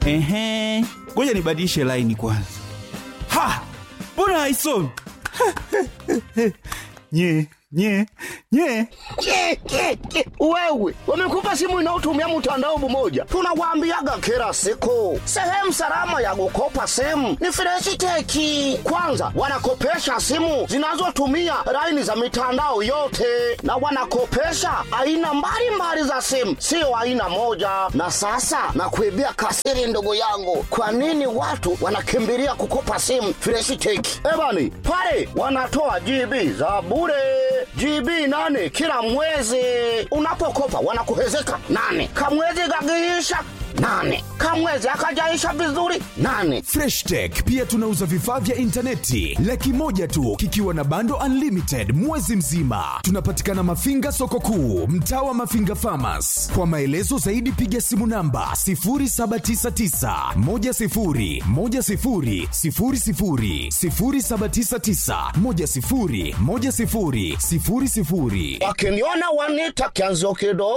Ehe, ngoja nibadilishe laini kwanza. Ha, mbona haisomi? nye nye nye Ke, ke, ke. Wewe wamekupa simu inayotumia mtandao mmoja, tunawaambiaga kila siku, sehemu salama ya kukopa simu ni Freshiteki. Kwanza wanakopesha simu zinazotumia laini za mitandao yote, na wanakopesha aina mbalimbali za simu, sio aina moja. Na sasa nakuibia kasiri, ndugu yangu, kwa nini watu wanakimbilia kukopa simu Freshiteki? Ebani pale wanatoa GB za bure GB nane kila mwezi. Unapokopa wanakuhezeka nane, kamwezi gagiisha nane, kamwezi akajaisha vizuri nane. Fresh Tech pia tunauza vifaa vya intaneti laki moja tu kikiwa na bando unlimited mwezi mzima. Tunapatikana Mafinga soko kuu, mtaa wa Mafinga Farmers. Kwa maelezo zaidi piga simu namba 0799 10 10 00 0799 10 10 00. Wakiniona wanita kianzo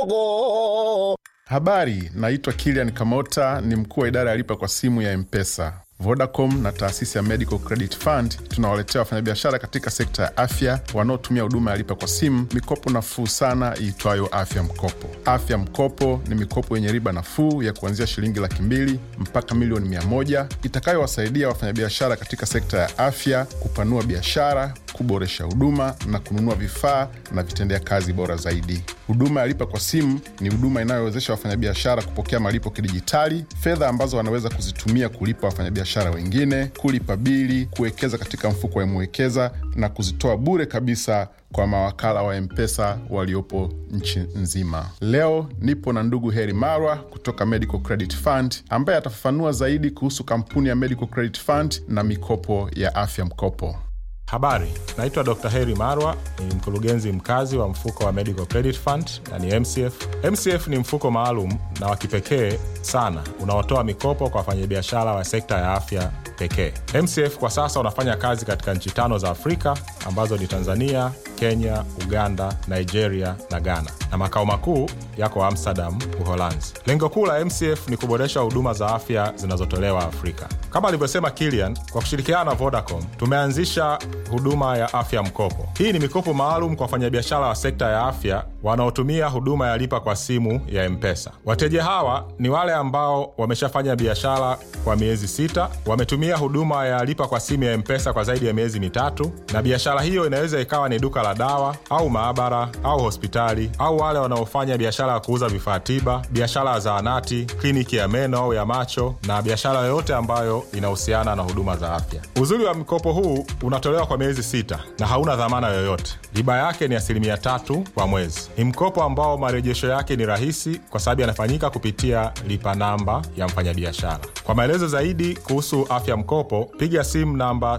kidogo. Habari, naitwa Kilian Kamota, ni mkuu wa idara ya lipa kwa simu ya Mpesa. Vodacom na taasisi ya Medical Credit Fund tunawaletea wafanyabiashara katika sekta ya afya wanaotumia huduma ya lipa kwa simu mikopo nafuu sana iitwayo Afya Mkopo. Afya Mkopo ni mikopo yenye riba nafuu ya kuanzia shilingi laki mbili mpaka milioni mia moja itakayowasaidia wafanyabiashara katika sekta ya afya kupanua biashara, kuboresha huduma na kununua vifaa na vitendea kazi bora zaidi. Huduma ya lipa kwa simu ni huduma inayowezesha wafanyabiashara kupokea malipo kidijitali, fedha ambazo wanaweza kuzitumia kulipa wafanyabiashara wengine, kulipa bili, kuwekeza katika mfuko wa Mwekeza na kuzitoa bure kabisa kwa mawakala wa Mpesa waliopo nchi nzima. Leo nipo na ndugu Heri Marwa kutoka Medical Credit Fund ambaye atafafanua zaidi kuhusu kampuni ya Medical Credit Fund na mikopo ya afya mkopo. Habari, naitwa Dr. Heri Marwa, ni mkurugenzi mkazi wa mfuko wa Medical Credit Fund na ni MCF. MCF ni mfuko maalum na wa kipekee sana unaotoa mikopo kwa wafanyabiashara wa sekta ya afya pekee. MCF kwa sasa unafanya kazi katika nchi tano za Afrika ambazo ni Tanzania, Kenya, Uganda, Nigeria na Ghana, na makao makuu yako Amsterdam, Uholanzi. Lengo kuu la MCF ni kuboresha huduma za afya zinazotolewa Afrika. Kama alivyosema Kilian, kwa kushirikiana na Vodacom tumeanzisha huduma ya afya mkopo. Hii ni mikopo maalum kwa wafanyabiashara wa sekta ya afya wanaotumia huduma ya lipa kwa simu ya Mpesa. Wateja hawa ni wale ambao wameshafanya biashara kwa miezi sita, wametumia huduma ya lipa kwa simu ya Mpesa kwa zaidi ya miezi mitatu, na biashara hiyo inaweza ikawa ni duka la dawa au maabara au hospitali, au wale wanaofanya biashara ya kuuza vifaa tiba, biashara ya zahanati, kliniki ya meno au ya macho, na biashara yoyote ambayo inahusiana na huduma za afya. Uzuri wa mkopo huu unatolewa kwa miezi sita na hauna dhamana yoyote. Riba yake ni asilimia tatu kwa mwezi. Ni mkopo ambao marejesho yake ni rahisi kwa sababu yanafanyika kupitia lipa namba ya mfanyabiashara. Kwa maelezo zaidi kuhusu afya mkopo, piga simu namba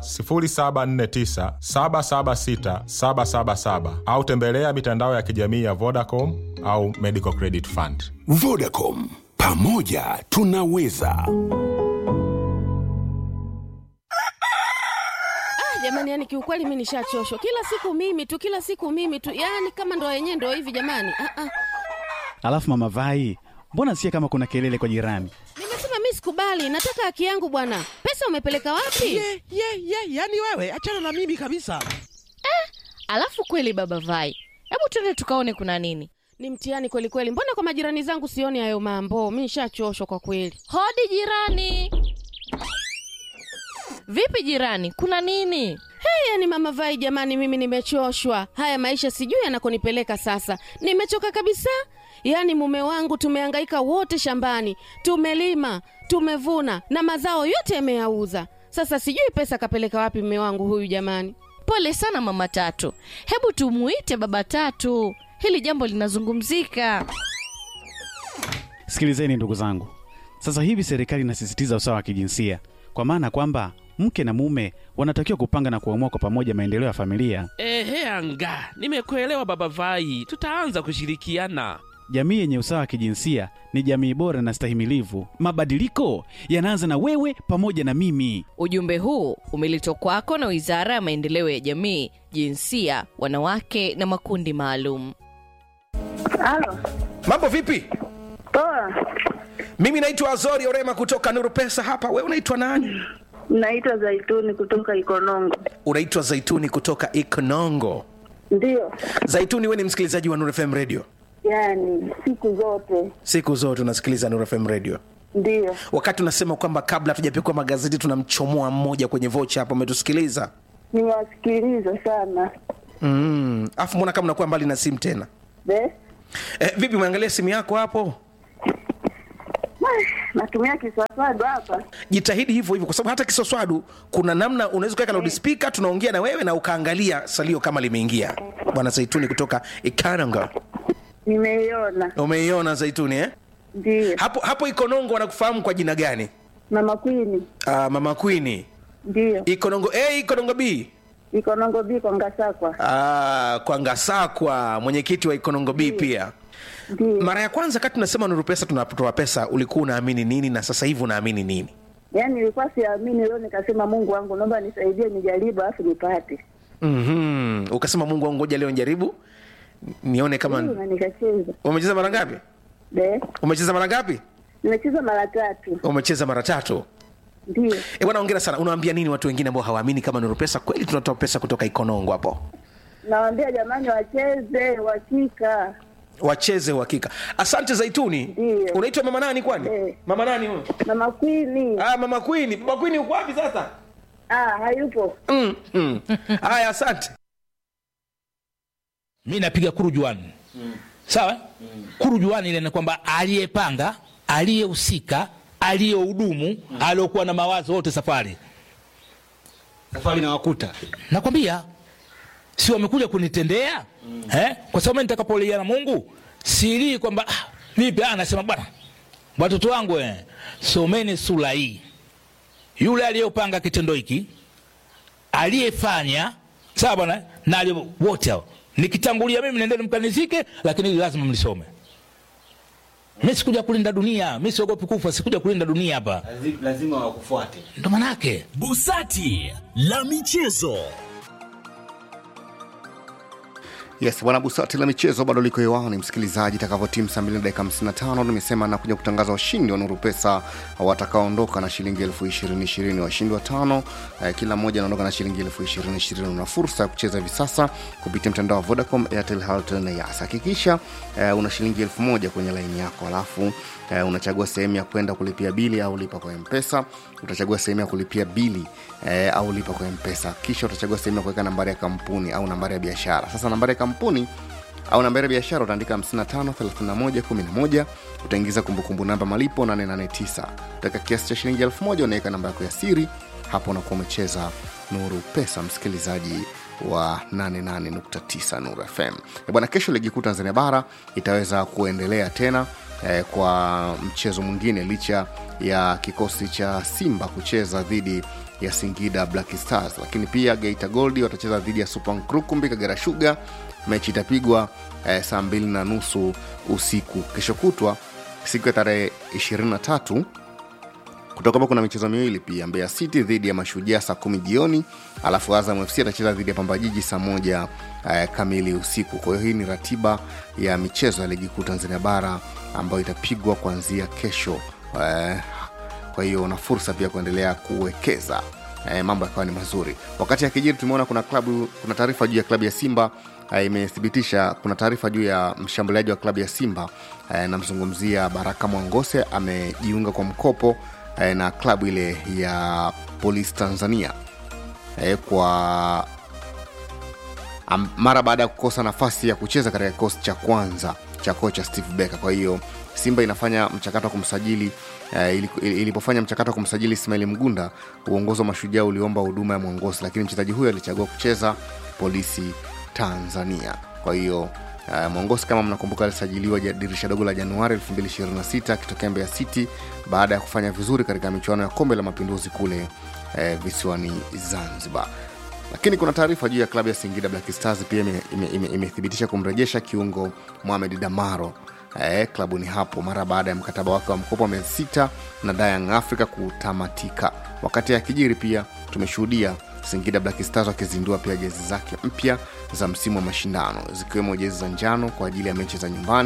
0749 776 777 au tembelea mitandao ya kijamii ya Vodacom au Medical Credit Fund. Vodacom, pamoja tunaweza. jamani yani kiukweli mi nishachoshwa kila siku mimi tu kila siku mimi tu yani kama ndo yenyewe ndo hivi jamani ah, ah. Alafu mama Vai, mbona sikia kama kuna kelele kwa jirani? nimesema mi sikubali nataka haki yangu bwana pesa umepeleka wapi ye ye ye yani wewe achana na mimi kabisa Alafu kweli baba Vai, hebu twende tukaone kuna nini. ni mtihani kweli kweli mbona kwa majirani zangu sioni hayo mambo mi nishachoshwa kwa kweli Hodi jirani. Vipi jirani, kuna nini? hey, yani mama vai jamani mimi nimechoshwa haya maisha sijui yanakonipeleka sasa nimechoka kabisa yaani mume wangu tumehangaika wote shambani tumelima tumevuna na mazao yote yameyauza sasa sijui pesa kapeleka wapi mume wangu huyu jamani Pole sana mama Tatu, hebu tumuite baba Tatu, hili jambo linazungumzika. Sikilizeni ndugu zangu, sasa hivi serikali inasisitiza usawa wa kijinsia, kwa maana kwamba mke na mume wanatakiwa kupanga na kuamua kwa pamoja maendeleo ya familia. ehe anga nimekuelewa baba vai tutaanza kushirikiana Jamii yenye usawa wa kijinsia ni jamii bora na stahimilivu. Mabadiliko yanaanza na wewe pamoja na mimi. Ujumbe huu umeletwa kwako na Wizara ya Maendeleo ya Jamii, Jinsia, Wanawake na Makundi Maalum. Halo, Mambo vipi? poa. mimi naitwa azori orema kutoka nuru pesa hapa we unaitwa nani Naitwa Zaituni kutoka Ikonongo. unaitwa zaituni kutoka ikonongo Ndiyo, zaituni we ni msikilizaji wa nuru fm radio yani siku zote siku zote unasikiliza nuru fm radio ndiyo. wakati unasema kwamba kabla hatujapikwa magazeti tunamchomoa mmoja kwenye vocha hapo umetusikiliza Nimewasikiliza sana mm. afu mbona kama unakuwa mbali na simu tena Be? eh, vipi umeangalia simu yako hapo Natumia kiswaswadu hapa. jitahidi hivyo hivyo kwa sababu hata kisoswadu kuna namna unaweza ukaweka loudspeaker tunaongea na wewe na ukaangalia salio kama limeingia bwana zaituni kutoka ikaranga Nimeiona. umeiona zaituni eh? Ndiyo. hapo hapo ikonongo wanakufahamu kwa jina gani Mama Kwini. uh, mama kwini Ndiyo. ikonongo a ikonongo b Ikonongo biko Ngasakwa. uh, kwa ngasakwa mwenyekiti wa ikonongo b pia Ndiyo. mara ya kwanza kati tunasema nuru pesa tunatoa pesa ulikuwa unaamini nini na sasa hivi unaamini nini Yaani nilikuwa siamini, leo nikasema Mungu wangu, naomba nisaidie, nijaribu alafu nipate. mm-hmm. ukasema mungu wangu ngoja leo njaribu nione kama Ndiyo, na nikacheza. umecheza mara ngapi Be? umecheza mara ngapi Nimecheza mara tatu. umecheza mara tatu Ndiyo. e bwana ongera sana unawaambia nini watu wengine ambao hawaamini kama nuru pesa kweli tunatoa pesa kutoka ikonongo hapo Nawaambia jamani, wacheze uhakika. wacheze uhakika asante zaituni Ndiyo. unaitwa mama nani kwani Eh. mama nani huyo Mama Kwini. ah, mama kwini mama kwini uko wapi sasa Ah, hayupo. mm, mm. haya asante mi napiga kurujuani mm. sawa mm. kurujuani ile ni kwamba aliyepanga aliyehusika aliyehudumu mm. aliokuwa na mawazo wote safari safari na wakuta nakwambia si wamekuja kunitendea mm. eh? kwa sababu mimi nitakapolia na mungu silii kwamba ah, vipi ah, nasema bwana watoto wangu eh, someni sura hii yule aliyopanga kitendo hiki aliyefanya sawa bwana na aliye- wote hao nikitangulia mimi nendeni mkanizike lakini hili lazima mlisome mi sikuja kulinda dunia mi siogopi kufa sikuja kulinda dunia hapa lazima wakufuate ndo manake busati la michezo yes bwana busati la michezo bado liko hewani msikilizaji takavyotimu saa mbili na dakika 55 nimesema nakuja kutangaza washindi wa nuru pesa watakaoondoka na shilingi elfu ishirini ishirini washindi watano eh, kila mmoja anaondoka na shilingi elfu ishirini ishirini una fursa ya kucheza hivi sasa kupitia mtandao wa vodacom airtel Halotel na yas hakikisha eh, una shilingi elfu moja kwenye laini yako alafu eh, unachagua sehemu ya kwenda kulipia bili au lipa kwa mpesa utachagua sehemu ya kulipia bili eh, au lipa kwa mpesa kisha utachagua sehemu ya kuweka nambari ya kampuni au nambari ya biashara sasa nambari ya kampuni au nambari ya biashara utaandika 553111 utaingiza kumbukumbu namba malipo 889 utaweka kiasi cha shilingi 1000 unaweka namba yako ya siri hapo unakuwa umecheza nuru pesa msikilizaji wa 88.9 nuru fm Eh, bwana kesho ligi kuu tanzania bara itaweza kuendelea tena eh, kwa mchezo mwingine licha ya kikosi cha simba kucheza dhidi ya singida black stars lakini pia geita goldi watacheza dhidi ya super nkrukumbi kagera shuga mechi itapigwa eh, saa mbili na nusu usiku kesho kutwa siku ya tarehe 23 kutoka kuna michezo miwili pia mbeya city dhidi ya mashujaa saa kumi jioni alafu azam fc atacheza dhidi ya pambajiji saa moja eh, kamili usiku kwa hiyo hii ni ratiba ya michezo ya ligi kuu tanzania bara ambayo itapigwa kuanzia kesho eh, kwa hiyo una fursa pia kuendelea kuwekeza eh, mambo yakawa ni mazuri wakati akijiri tumeona kuna klabu kuna taarifa juu ya klabu ya simba eh, imethibitisha kuna taarifa juu ya mshambuliaji wa klabu ya simba eh, namzungumzia baraka mwangose amejiunga kwa mkopo eh, na klabu ile ya polisi tanzania eh, kwa am, mara baada ya kukosa nafasi ya kucheza katika kikosi cha kwanza cha kocha steve becker kwa hiyo simba inafanya mchakato wa kumsajili uh, ili- ilipofanya mchakato wa kumsajili ismaili mgunda uongozi wa mashujaa uliomba huduma ya mwongozi lakini mchezaji huyo alichagua kucheza polisi tanzania kwa hiyo uh, mwongozi kama mnakumbuka alisajiliwa ja- dirisha dogo la januari 226 akitokea mbeya city baada ya kufanya vizuri katika michuano ya kombe la mapinduzi kule eh, visiwani zanzibar lakini kuna taarifa juu ya klabu ya singida black stars pia imethibitisha ime, ime, imethibitisha kumrejesha kiungo mohamed damaro eh, klabuni hapo mara baada ya mkataba wake wa mkopo wa miezi sita na Young africa kutamatika wakati akijiri pia tumeshuhudia singida black stars wakizindua pia jezi zake mpya za msimu wa mashindano zikiwemo jezi za njano kwa ajili ya mechi za nyumbani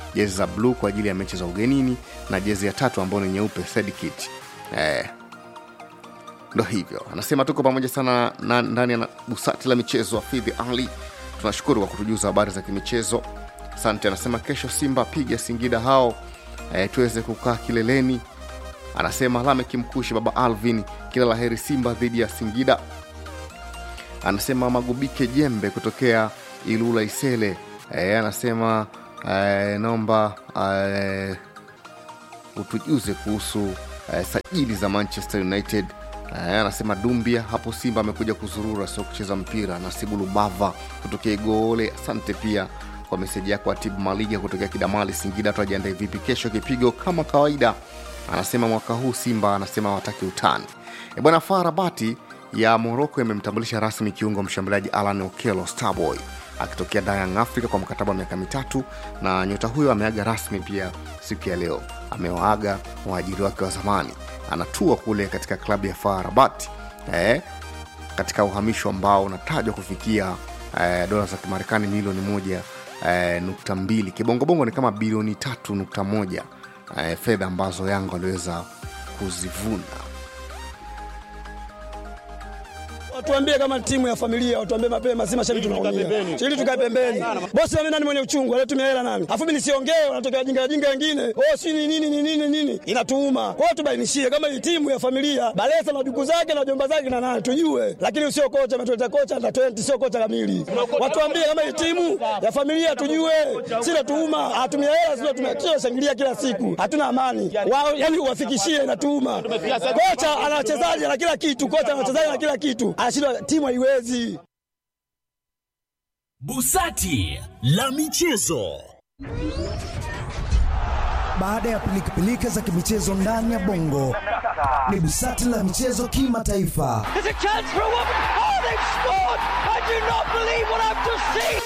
jezi za bluu kwa ajili ya mechi za ugenini na jezi ya tatu ambayo ni nyeupe third kit eh, ndo hivyo anasema tuko pamoja sana na, ndani ya na- busati la michezo afidhi ali tunashukuru kwa kutujuza habari za kimichezo asante anasema kesho simba piga singida hao eh, tuweze kukaa kileleni anasema lamek mkushi baba alvin kila laheri simba dhidi ya singida anasema magubike jembe kutokea ilula isele e, anasema e, naomba e, utujuze kuhusu e, sajili za manchester united e, anasema dumbia hapo simba amekuja kuzurura sio kucheza mpira nasibu lubava kutokea igole asante pia kwa meseji yako atibu maliga kutokea kidamali singida tuajiandae vipi kesho kipigo kama kawaida anasema mwaka huu simba anasema wataki utani e bwana faa rabati ya moroko imemtambulisha rasmi kiungo mshambuliaji alan okelo starboy akitokea Young Africa kwa mkataba wa miaka mitatu, na nyota huyo ameaga rasmi pia siku ya leo. Amewaaga waajiri wake wa zamani, anatua kule katika klabu ya FAR Rabat eh, katika uhamisho ambao unatajwa kufikia eh, dola za Kimarekani milioni moja eh, nukta mbili kibongobongo ni kama bilioni tatu nukta moja eh, fedha ambazo Yanga waliweza kuzivuna. Watuambie kama timu ya familia, watuambie mapema, si mashabiki tunaumia. Ili tukae pembeni. Bosi mimi nani mwenye uchungu, anatumia hela nani? Afu mimi nisiongee, wanatokea wajinga wajinga wengine. Oh, si ni nini ni nini nini? Inatuuma. Kwa hiyo tubainishie kama hii timu ya familia, Balesa na duku zake na jomba zake na nani tujue. Lakini sio kocha ametuleta kocha na 20 sio kocha kamili. Watuambie kama hii timu ya familia tujue. Si natuuma, atumia hela sio tumia shangilia kila siku. Hatuna amani. Wao yani uwafikishie inatuuma. Kocha ana wachezaji na kila kitu, kocha ana wachezaji na kila kitu. Anashindwa timu haiwezi. Busati la michezo. Baada ya pilikapilika za kimichezo ndani ya bongo, ni busati la michezo kimataifa. There's a chance for a woman. Oh, they've scored! I do not believe what I've just seen.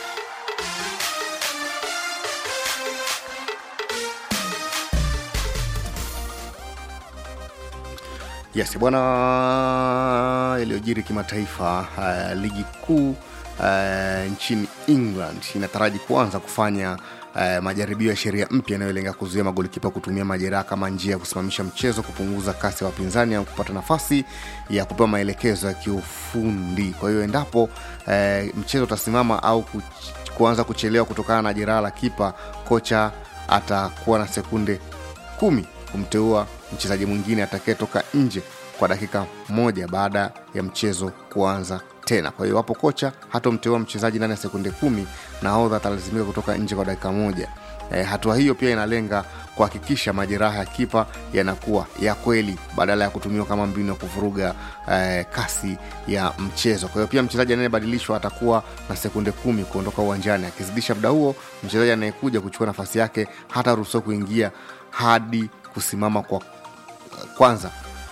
Yes bwana, yaliyojiri kimataifa. Uh, ligi kuu uh, nchini England inataraji kuanza kufanya uh, majaribio ya sheria mpya inayolenga kuzuia magolikipa kutumia majeraha kama njia ya kusimamisha mchezo, kupunguza kasi ya wapinzani au kupata nafasi ya kupewa maelekezo ya kiufundi. Kwa hiyo endapo uh, mchezo utasimama au kuch- kuanza kuchelewa kutokana na jeraha la kipa, kocha atakuwa na sekunde kumi kumteua mchezaji mwingine atakayetoka nje kwa dakika moja baada ya mchezo kuanza tena. Kwa hiyo hapo kocha hatomteua mchezaji ndani ya sekunde kumi, nahodha atalazimika kutoka nje kwa dakika moja. E, hatua hiyo pia inalenga kuhakikisha majeraha ya kipa yanakuwa ya kweli badala ya kutumiwa kama mbinu ya kuvuruga eh, kasi ya mchezo. Kwa hiyo pia mchezaji anayebadilishwa atakuwa na sekunde kumi kuondoka uwanjani. Akizidisha muda huo, mchezaji anayekuja kuchukua nafasi yake hataruhusiwa kuingia hadi kusimama kwa kwanza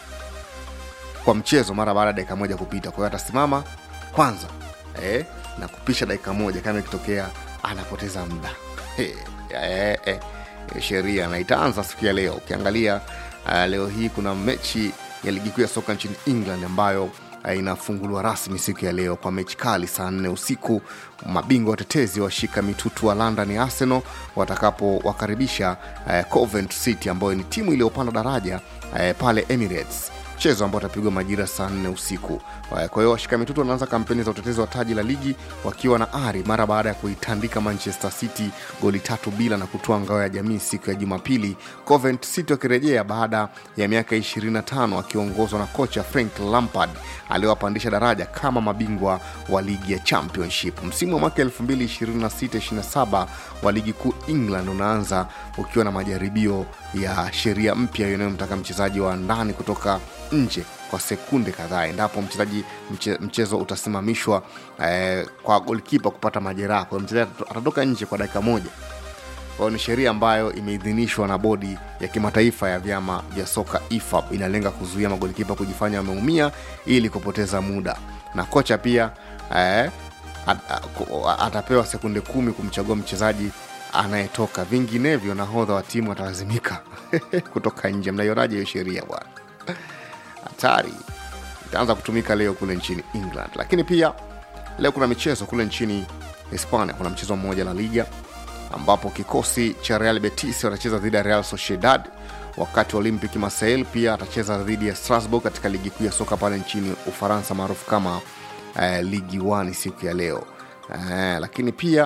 kwa mchezo mara baada ya dakika moja kupita. Kwa hiyo atasimama kwanza eh, na kupisha dakika moja kama ikitokea anapoteza muda eh, eh, eh, sheria na itaanza siku ya leo. Ukiangalia uh, leo hii kuna mechi ya ligi kuu ya soka nchini England ambayo uh, inafunguliwa rasmi siku ya leo kwa mechi kali saa nne usiku. Mabingwa watetezi washika mitutu wa London ya Arsenal watakapowakaribisha uh, Covent City ambayo ni timu iliyopanda daraja uh, pale Emirates mchezo ambao utapigwa majira saa nne usiku. Kwa hiyo washika mitutu wanaanza kampeni za utetezi wa taji la ligi wakiwa na ari mara baada ya kuitandika Manchester City goli tatu bila na kutoa ngao ya jamii siku ya Jumapili. Covent City wakirejea baada ya miaka 25 akiongozwa na kocha Frank Lampard aliyowapandisha daraja kama mabingwa wa ligi ya Championship. Msimu wa mwaka 2026-27 wa ligi kuu England unaanza ukiwa na majaribio ya sheria mpya inayomtaka mchezaji wa ndani kutoka nje kwa sekunde kadhaa endapo mchezaji mche, mchezo utasimamishwa eh, kwa golkipa kupata majeraha. Kwa hiyo mchezaji atatoka nje kwa dakika moja. Kwa hiyo ni sheria ambayo imeidhinishwa na bodi ya kimataifa ya vyama vya soka IFAB. Inalenga kuzuia magolikipa kujifanya wameumia ili kupoteza muda, na kocha pia eh, at, at, atapewa sekunde kumi kumchagua mchezaji anayetoka, vinginevyo nahodha wa timu atalazimika kutoka nje. Mnaionaje hiyo sheria bwana? Hatari itaanza kutumika leo kule nchini England, lakini pia leo kuna michezo kule nchini Hispania. Kuna mchezo mmoja La Liga ambapo kikosi cha Real Betis watacheza dhidi ya Real Sociedad, wakati Olympic Marseille pia atacheza dhidi ya Strasbourg katika ligi kuu ya soka pale nchini Ufaransa maarufu kama eh, ligi 1 siku ya leo eh, lakini pia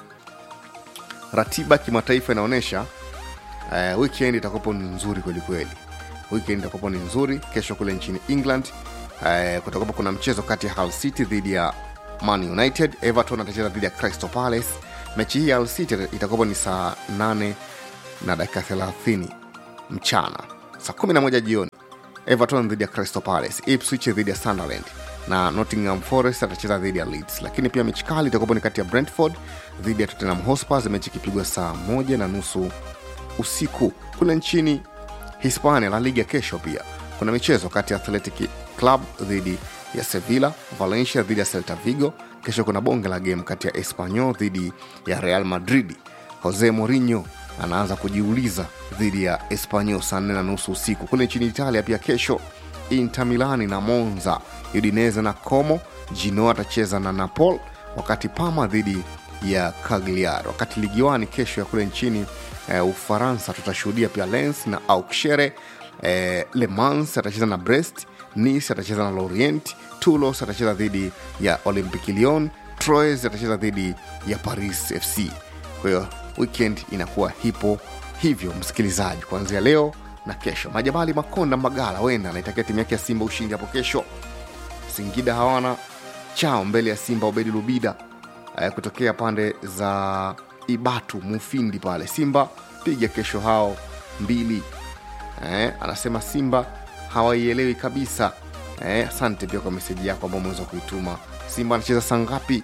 ratiba kimataifa inaonyesha eh, weekend itakuwapo ni nzuri kwelikweli weekend itakuwapo ni nzuri kesho kule nchini england eh, kutakuwapo kuna mchezo kati ya Hull city dhidi ya man united everton atacheza dhidi ya crystal palace mechi hii ya Hull city itakuwapo ni saa 8 na dakika 30 mchana saa 11 jioni everton dhidi ya crystal palace ipswich dhidi ya sunderland na nottingham forest atacheza dhidi ya leeds lakini pia mechi kali itakuwapo ni kati ya brentford dhidi ya tottenham hotspur mechi ikipigwa saa moja na nusu usiku kule nchini hispania la liga kesho pia kuna michezo kati ya athletic club dhidi ya sevilla valencia dhidi ya celta vigo kesho kuna bonge la game kati ya espanyol dhidi ya real madrid jose morinho anaanza kujiuliza dhidi ya espanyol saa nne na nusu usiku kule nchini italia pia kesho inter milani na monza udineze na como gino atacheza na napol wakati pama dhidi ya cagliari wakati ligiwani kesho ya kule nchini eh, ufaransa tutashuhudia pia lens na auxerre eh, le mans atacheza na brest nice atacheza na lorient toulos atacheza dhidi ya olympic lyon troyes atacheza dhidi ya paris fc kwa hiyo weekend inakuwa hipo hivyo msikilizaji kuanzia leo na kesho majabali makonda magala wenda anaitakia timu yake ya simba ushindi hapo kesho singida hawana chao mbele ya simba ubedi lubida eh, kutokea pande za ibatu mufindi pale simba piga kesho hao mbili eh, anasema simba hawaielewi kabisa eh, asante pia kwa meseji yako ambao umeweza kuituma simba anacheza saa ngapi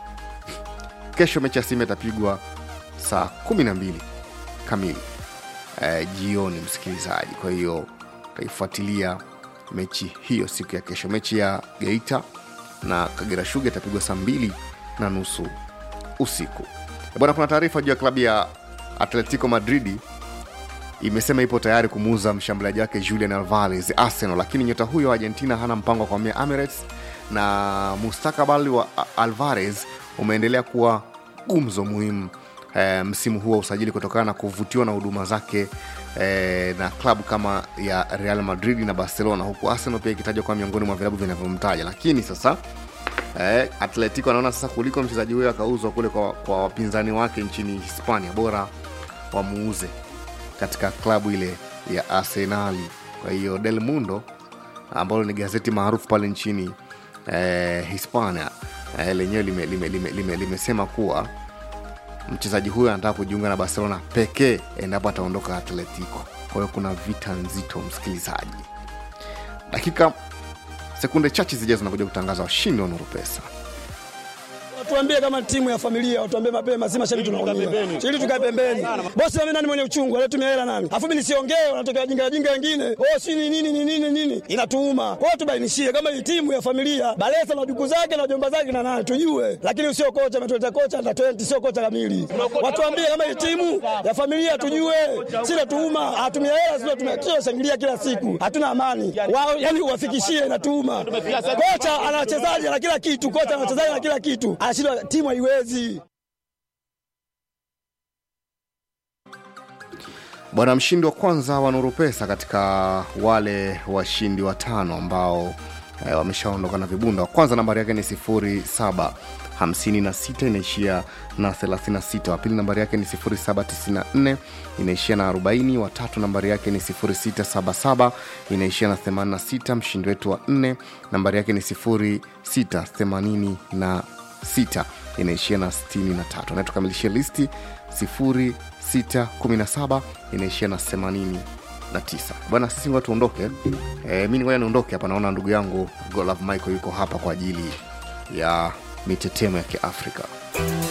kesho mechi ya simba itapigwa saa kumi na mbili kamili eh, jioni msikilizaji kwa hiyo utaifuatilia mechi hiyo siku ya kesho mechi ya geita na kagera shuga itapigwa saa mbili na nusu usiku bwana kuna taarifa juu ya klabu ya atletico madridi imesema ipo tayari kumuuza mshambuliaji wake julian alvarez arsenal lakini nyota huyo wa argentina hana mpango wa kuhamia emirates na mustakabali wa alvarez umeendelea kuwa gumzo muhimu e, msimu huu wa usajili kutokana na kuvutiwa na huduma zake e, na klabu kama ya real madrid na barcelona huku arsenal pia ikitajwa kuwa miongoni mwa vilabu vinavyomtaja lakini sasa eh, atletico anaona sasa kuliko mchezaji huyo akauzwa kule kwa, kwa wapinzani wake nchini hispania bora wamuuze katika klabu ile ya arsenali kwa hiyo del mundo ambalo ni gazeti maarufu pale nchini eh, hispania eh, lenyewe limesema lime, lime, lime, lime kuwa mchezaji huyo anataka kujiunga na barcelona pekee endapo ataondoka atletico kwa hiyo kuna vita nzito msikilizaji dakika sekunde chache zijazo nakuja kutangaza washindi wa nuru pesa Watuambie kama timu ya familia, watuambie mapema, si mashabiki tunaumia. Ili tukae pembeni. Bosi mimi nani mwenye uchungu, alitumia hela nani? Afu mimi nisiongee, wanatokea jinga jinga wengine. Oh, si ni nini ni nini nini? Inatuuma. Kwa hiyo tubainishie kama hii timu ya familia, Balesa na duku zake na jomba zake na nani tujue. Lakini sio kocha ametuleta kocha na 20 sio kocha kamili. Watuambie kama hii timu ya familia tujue. Si natuuma, atumia hela sio tumekio shangilia kila siku. Hatuna amani. Wao yani uwafikishie inatuuma. Kocha ana wachezaji na kila kitu, kocha ana wachezaji na kila kitu anashindwa timu haiwezi bwana mshindi wa kwanza wa nuru pesa katika wale washindi watano ambao e, wameshaondoka na vibunda wa kwanza nambari yake ni 07 56 inaishia na 36 wa pili nambari yake ni 0794 inaishia na 40 watatu nambari yake ni 0677 inaishia na 86 mshindi wetu wa 4 nambari yake ni 0680 6 inaishia na 63 na tukamilishia listi 0617 inaishia na 89 bwana sisi ngoja tuondoke e, mi ngoja niondoke hapa naona ndugu yangu golove michael yuko hapa kwa ajili ya mitetemo ya kiafrika